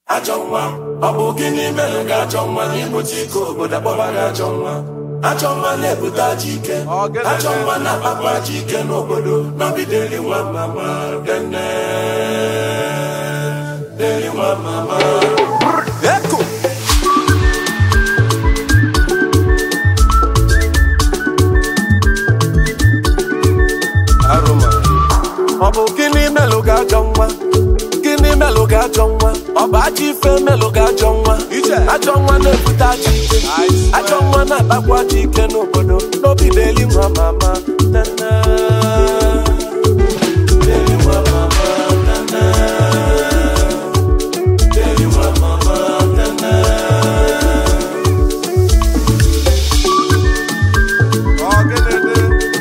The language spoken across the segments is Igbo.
ajọ nwa ọ bụ gịnị mere gị ajọ nwa n'igbochi ike obodo akpọba gị ajọ nwa ajọ nwa na-ebute ajọ ike Ọ gịnị ajọ dị? nwa na-akpapụ ajọ ike n'obodo nọgideli nwa mama dene deli nwa mama Eko. Arụma. ọ bụ gịnị melụ gị ajọ nwa gịnị melụ gị ajọ nwa ọ bụ ajọ ife melụ gị ajọ nwa Ije. ajọ nwa na-ebute ajọ ike I swear. ajọ nwa na-akpakwa ajọ ike n'obodo n'obi na-eli nwa mama nene. Eli nwa mama, nene. Eli nwa mama, nene. Ọ gịnị dị?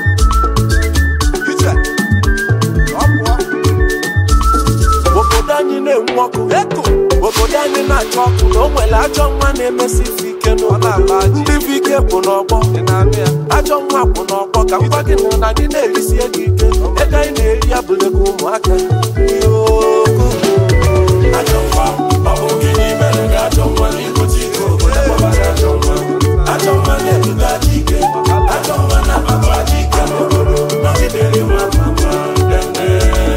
Ije. Ọ pụọ. obodo anyị na-enwe ọkụ eko obodo anyị na-achọ ọkụ na o nwere ajọ nwa na-emesi ife ike Ọ n'obodo na-agba ajị. ndị bụ ike kwụ n'ọgbọ Ị na-anụ ya? ajọ nwa kwụ n'ọgbọ ka m gwa gị na na anyị na-erisie gị ike ego anyị na-eri ya bụlego ụmụaka Yoko. ajọ nwa ọ bụ gịnị mere gị ajọ nwa n'igbochi ike obodo akpọba gị ajọ nwa ajọ nwa na-ebute ajọ ike ajọ nwa na-akpapụ ajọ ike n'obodo nọgideli nwa mama dene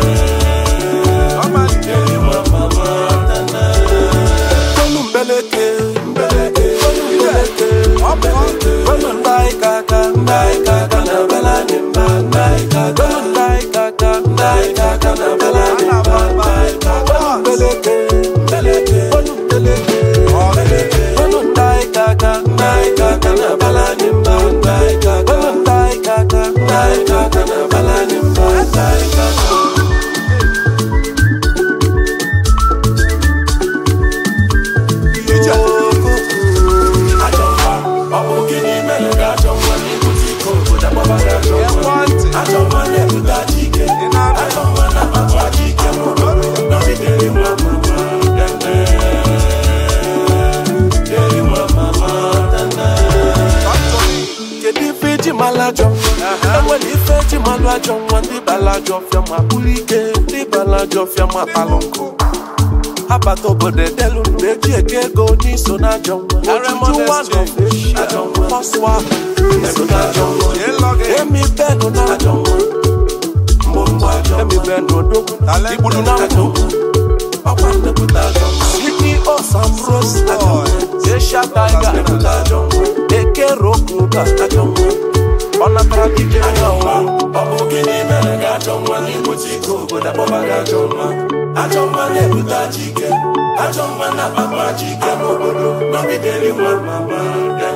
Ọ malite. deli nwa mama dene Tolu mbeleke mbeleke tolu mbeleke Ọ pụọ. tolu ndai kaka ndai kaka na belani mba ndai kaka tolu ndai kaka ndai kaka na belani mba ndai kaka tolu mbeleke mbeleke tolu mbeleke Ọ gịnị? tolu ndai kaka ndai kaka na belani mba ndai kaka tolu ndai kaka ndai kaka na belani mba ndai kaka Ije. ajọ nwa ọ bụ gịnị mere gị ajọ nwa n'igbochi ike obodo akpọba gị ajọ nwa Ekwentị. ajọ nwa na-ebute ajọ ike Ị na-anụ? ajọ nwa na-akpapụ ajọ ike n'obodo nọgideli nwa mama dene deli nwa mama dene kedu ife eji malụ ajọ nwa enwere ife eji malụ ajọ nwa ndị bala ajọ ọfịa ma bụrụ ike ndị bala ajọ ọfịa ma palụ nkụ abata obodo edelu ndụ eji eke ego onye iso na ajọ nwa ojuju nwa nọ feshi ajọ nwa ọsụwa iso na ajọ nwa Ịlọ gị. emi benu na ajọ nwa mgbomgbo ajọ emi benu odogwu Talent. igbudu na ajọ nkụ nwa ọkwa nnepụta ajọ nwa ceo samros ajọ nwa asia tiger nnepụta ajọ nwa eke rokuba ajọ nwa ọ natara dije ajọ nwa nwa ọ bụ gịnị mere gị ajọ nwa n'igbochi ike obodo akpọba gị ajọ nwa ajọ nwa na-ebute ajọ ike ajọ nwa na-akpapụ ajọ ike n'obodo nọgideli nwa mama